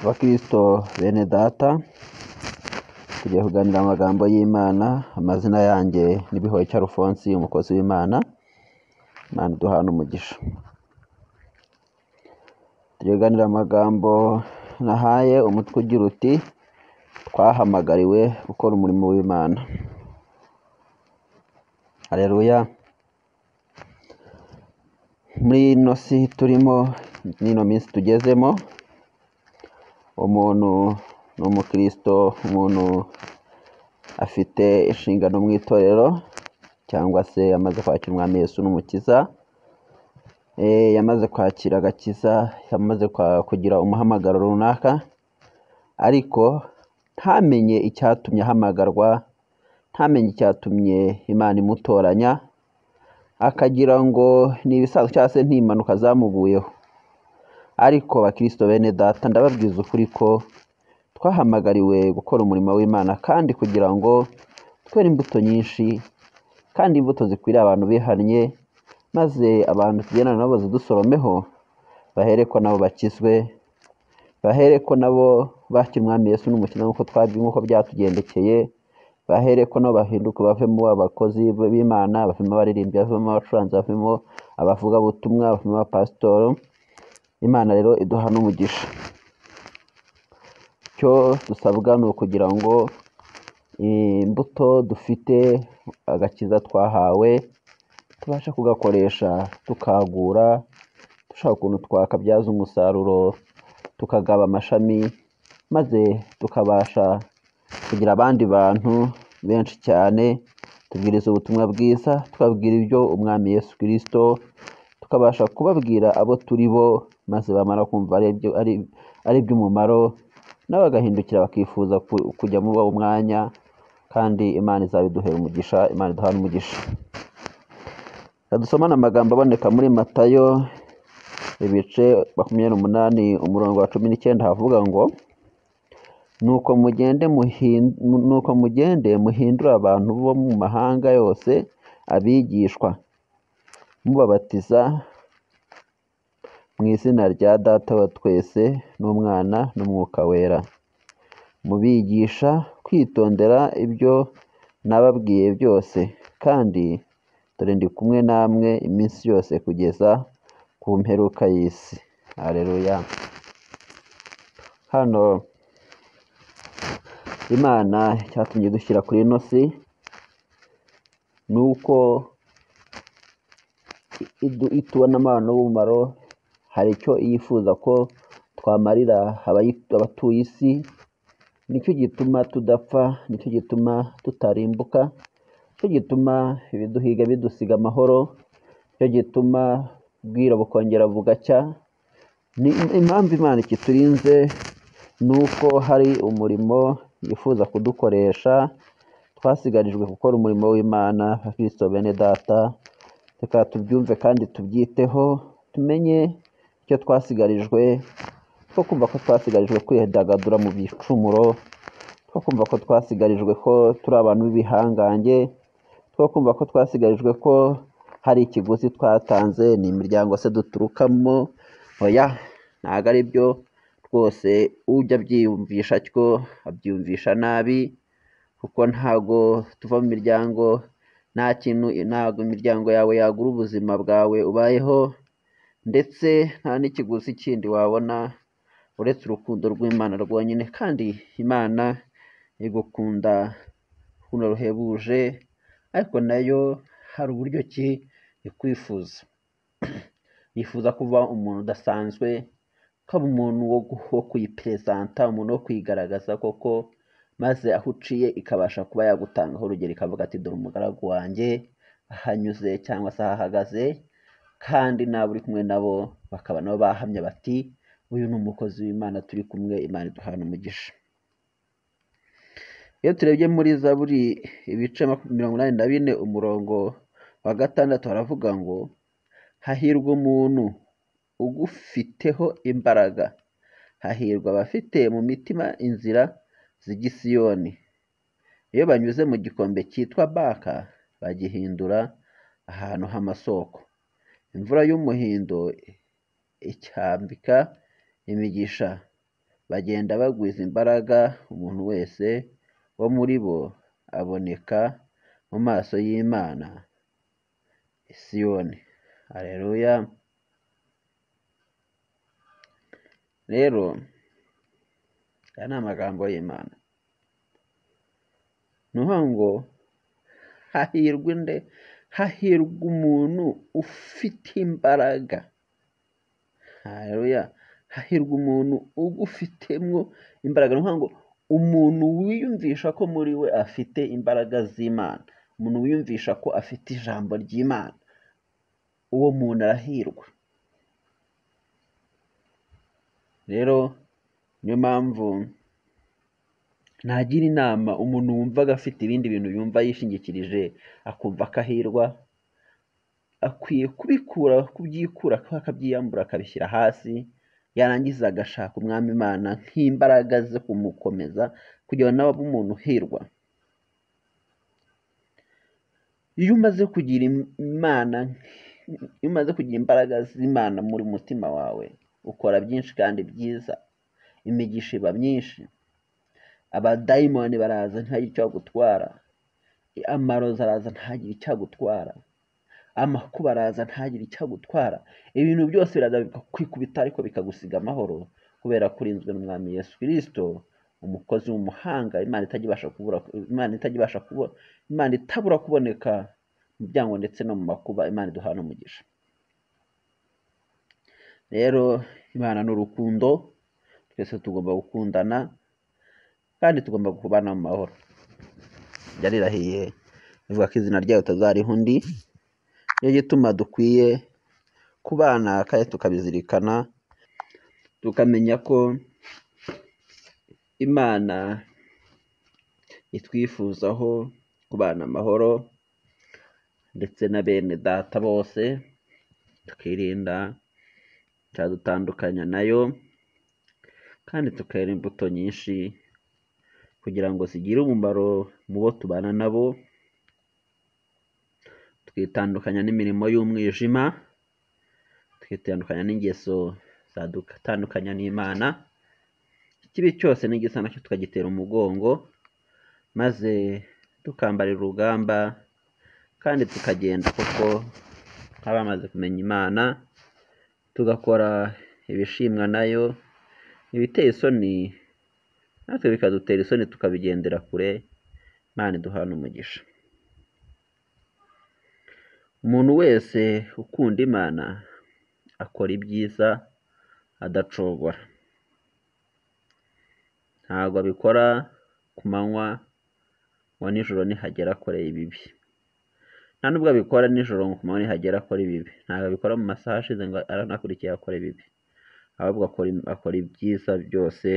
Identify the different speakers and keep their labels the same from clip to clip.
Speaker 1: Abakristo bene data tugiye kuganira amagambo y'Imana, amazina yanjye ni Bihoyiki Alphonse umukozi w'Imana, Imana iduhane umugisha. Tugiye kuganira amagambo nahaye umutwe ugira uti twahamagariwe gukora umurimo w'Imana. Hareruya! Muri ino si turimo n'ino minsi tugezemo, umuntu ni umukristo, umuntu afite inshingano mu itorero cyangwa se yamaze kwakira umwami Yesu n'umukiza, yamaze kwakira agakiza, yamaze kugira umuhamagaro runaka, ariko ntamenye icyatumye ahamagarwa, ntamenye icyatumye Imana imutoranya, akagira ngo ni ibisanzwe cyangwa se ni impanuka zamuvuyeho. Ariko bakristo bene data ndababwiza ukuri ko twahamagariwe gukora umurimo w'Imana kandi kugira ngo twere imbuto nyinshi, kandi imbuto zikwiriye abantu bihannye, maze abantu tugendana nabo bazidusoromeho, bahere ko nabo bakizwe, bahere ko nabo bakira umwami Yesu n'umukiza nk'uko nk'uko byatugendekeye, bahere ko nabo bahinduka bavemo abakozi b'Imana, bavemo abaririmbyi, bavemo abacuranzi, bavemo abavugabutumwa, bavemo abapasitoro, Imana rero iduhane umugisha. Icyo dusabwa ni ukugira ngo imbuto dufite, agakiza twahawe, tubashe kugakoresha tukagura, dushaka ukuntu twakabyaza umusaruro, tukagaba amashami, maze tukabasha kugira abandi bantu benshi cyane, tubwiriza ubutumwa bwiza, tukababwira ibyo umwami Yesu Kristo, tukabasha kubabwira abo turi bo, maze bamara kumva ari iby'umumaro, nabo bagahindukira bakifuza kujya muri uwo mwanya, kandi Imana izabiduhera umugisha, Imana iduhane umugisha. Reka dusomane amagambo aboneka muri Matayo ibice makumyabiri n'umunani umurongo wa cumi n'icyenda havuga ngo nuko mugende nuko mugende muhindure abantu bo mu mahanga yose abigishwa, mubabatiza mu izina rya Data wa twese n'Umwana n'Umwuka wera, mubigisha kwitondera ibyo nababwiye byose, kandi dore ndi kumwe namwe iminsi yose kugeza ku mperuka y'isi. Hareruya! Hano Imana icyatumye idushyira kuri ino si, ni uko itubonamo abantu b'umumaro, hari icyo yifuza ko twamarira abatuye isi, nicyo gituma tudapfa, nicyo gituma tutarimbuka, nicyo gituma ibiduhiga bidusiga amahoro, nicyo gituma bwira bukongera bugacya, impamvu Imana ikiturinze ni uko hari umurimo yifuza kudukoresha, twasigarijwe gukora umurimo w'Imana, bakristo bene data, reka tubyumve kandi tubyiteho, tumenye icyo twasigarijwe, two kumva ko twasigarijwe kwidagadura mu bicumuro, two kumva ko twasigarijwe ko turi abantu b'ibihangange, two kumva ko twasigarijwe ko hari ikiguzi twatanze, ni imiryango se duturukamo, oya ntabwo ari byo rwose, ujya abyiyumvisha atyo abyiyumvisha nabi, kuko ntabwo tuva mu miryango, nta kintu ntabwo imiryango yawe yagura ubuzima bwawe ubayeho, ndetse nta n'ikiguzi kindi wabona uretse urukundo rw'Imana rwonyine, kandi Imana igukunda urukundo ruhebuje, ariko nayo hari uburyo ki ikwifuza, yifuza ko uba umuntu udasanzwe, ukaba umuntu wo kuyiperezanta, umuntu wo kwigaragaza koko, maze aho uciye ikabasha kuba yagutangaho urugero, ikavuga ati dore umugaragu wanjye ahanyuze cyangwa se ahahagaze, kandi n'abo uri kumwe nabo bakaba nabo bahamya bati uyu ni umukozi w'Imana turi kumwe, Imana iduhane umugisha. Iyo turebye muri Zaburi ibice mirongo inani na bine umurongo wa gatandatu haravuga ngo hahirwa umuntu ugufiteho imbaraga, hahirwa abafite mu mitima inzira z'ijya i Siyoni, iyo banyuze mu gikombe cyitwa Baka bagihindura ahantu h'amasoko, imvura y'umuhindo icyambika imigisha, bagenda bagwiza imbaraga umuntu wese wo muri bo aboneka mu maso y'Imana i Siyoni haleluya rero aya ni amagambo y'Imana ni ukuvuga ngo hahirwa inde hahirwa umuntu ufite imbaraga haleluya hahirwa umuntu ugufitemo imbaraga ni ukuvuga ngo umuntu wiyumvisha ko muri we afite imbaraga z'Imana umuntu wiyumvisha ko afite ijambo ry'Imana uwo muntu arahirwa rero niyo mpamvu nagira inama umuntu wumvaga afite ibindi bintu yumva yishingikirije akumva akahirwa akwiye kubikura kubyikura akabyiyambura akabishyira hasi yarangiza agashaka umwami imana nk'imbaraga ze kumukomeza kugira ngo nawe abe umuntu uhirwa iyo umaze kugira im- imana iyo umaze kugira imbaraga z'imana muri mutima wawe ukora byinshi kandi byiza imigisha iba myinshi abadayimoni baraza ntihagire icyo agutwara amarozi araza ntihagire icyo agutwara amakuba araza ntihagire icyo agutwara ibintu byose biraza bikakwikubita ariko bikagusiga amahoro kubera ko urinzwe n'umwami yesu kirisito umukozi w'umuhanga imana itajya ibasha kubura imana itajya ibasha kubura imana itabura kuboneka mu byango ndetse no mu makuba imana iduhana umugisha rero imana ni urukundo twese tugomba gukundana kandi tugomba kubana mu mahoro yarirahiye ivuga ko izina ryayo utazariha undi niyo gituma dukwiye kubana kandi tukabizirikana tukamenya ko imana itwifuzaho kubana amahoro ndetse na bene data bose tukirinda icyadutandukanya nayo kandi tukera imbuto nyinshi kugira ngo zigire umumaro mu bo tubana nabo twitandukanya n'imirimo y'umwijima twitandukanya n'ingeso zadutandukanya n'imana ikibi cyose n'igisa nacyo tukagitera umugongo maze tukambarira urugamba kandi tukagenda kuko twaba bamaze kumenya imana tugakora ibishimwa nayo ibiteye isoni natwe bikadutera isoni tukabigendera kure imana iduhana umugisha umuntu wese ukunda imana akora ibyiza adacogora ntabwo abikora ku manywa ngo nijoro nihagera akoreye ibibi nta nubwo abikora nijoro ngo ku manywa nihagera akora ibibi ntabwo abikora mu masaha ashize ngo aranakurikiye akora ibibi ahubwo akora, akora ibyiza byose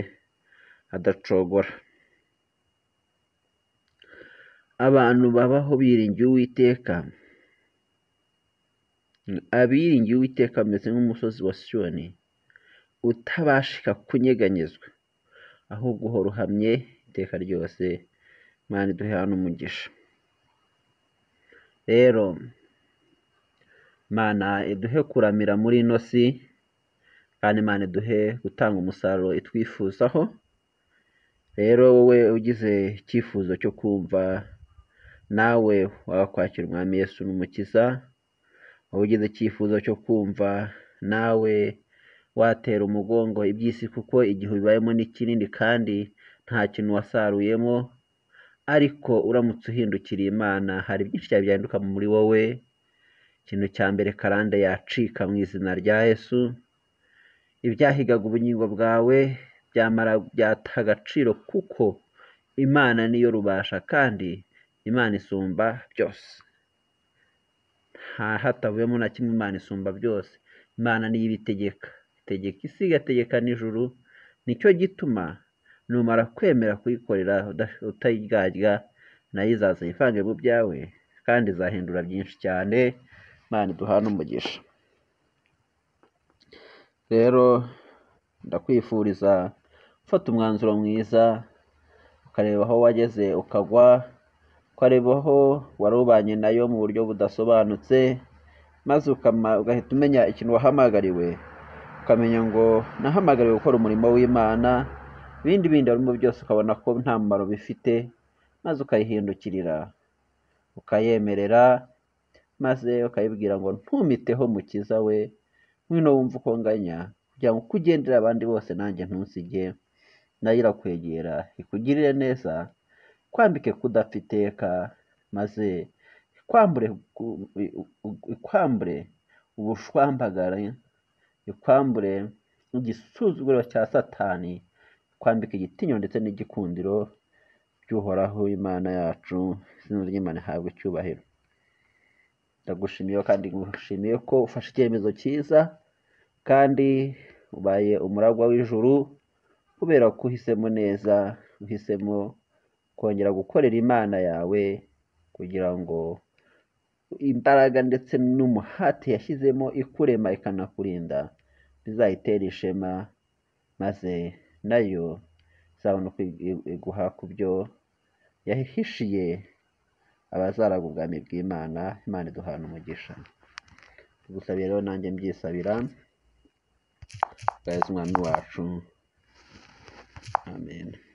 Speaker 1: adacogora abantu babaho biringiye uwiteka abiringiye uwiteka bameze nk'umusozi wa siyoni utabashika kunyeganyezwa ahubwo uhora uhamye iteka ryose imana iduhe hano umugisha rero imana iduhe kuramira muri ino si kandi imana iduhe gutanga umusaruro itwifuzaho rero wowe ugize icyifuzo cyo kumva nawe wakwakira umwami yesu n'umukiza wowe ugize icyifuzo cyo kumva nawe watera umugongo iby'isi kuko igihe ubibayemo ni kinini kandi nta kintu wasaruyemo ariko uramutse uhindukiriye imana hari byinshi cyane byahinduka muri wowe ikintu cya mbere karande yacika mu izina rya yesu ibyahigaga ubugingo bwawe byamara byataha agaciro kuko imana niyo rubasha kandi imana isumba byose nta hatavuyemo na kimwe imana isumba byose imana niyo ibitegeka itegeka isi igategeka n'ijuru nicyo gituma numara kwemera kuyikorera uda- utayiryarya nayo izaza yivange mu byawe kandi izahindura byinshi cyane imana iduhane umugisha rero ndakwifuriza gufata umwanzuro mwiza ukareba aho wageze ukagwa ukareba aho wari ubanye nayo mu buryo budasobanutse maze ukama- ugahita umenya ikintu wahamagariwe ukamenya ngo nahamagariwe gukora umurimo w'imana ibindi bindi harimo byose ukabona ko nta mumaro bifite maze ukayihindukirira ukayemerera maze ukayibwira ngo ntumiteho mukiza we ngwino wumve uko nganya kugira ngo uko ugendera abandi bose nanjye ntusige nayo irakwegera ikugirire neza ikwambike kudafateka maze ikwambure ku- i- u- ikwambure ubushwambagara ikwambure igisuzuguro cya satani ikwambike igitinyiro ndetse n'igikundiro by'uhoraho imana yacu izina ry'imana ihabwa icyubahiro ndagushimiye kandi ngushimiye ko ufashe icyemezo cyiza kandi ubaye umuragwa w'ijuru kubera ko uhisemo neza uhisemo kongera gukorera imana yawe kugira ngo imbaraga ndetse n'umuhate yashyizemo ikurema ikanakurinda bizayitere ishema maze nayo izabona uko igu- iguha ku byo yahishiye abazaragwa ubwami bw'imana imana iduhana umugisha tugusabira rero nanjye mbyisabira mu bwa Yezu umwami wacu amen